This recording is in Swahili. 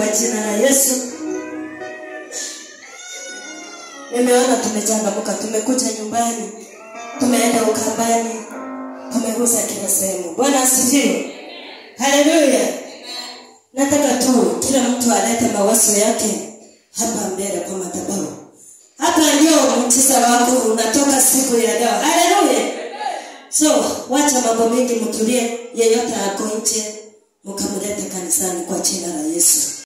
kwa jina la Yesu. Nimeona tumechangamuka, tumekuja nyumbani, tumeenda ukambani, tumegusa kila sehemu. Bwana asifiwe. Haleluya. Nataka tu kila mtu alete mawazo yake hapa mbele kwa madhabahu. Hapa ndio mtisa wako unatoka siku ya leo. Haleluya. So, wacha mambo mengi mtulie, yeyote ako nje, mkamlete kanisani kwa jina la Yesu.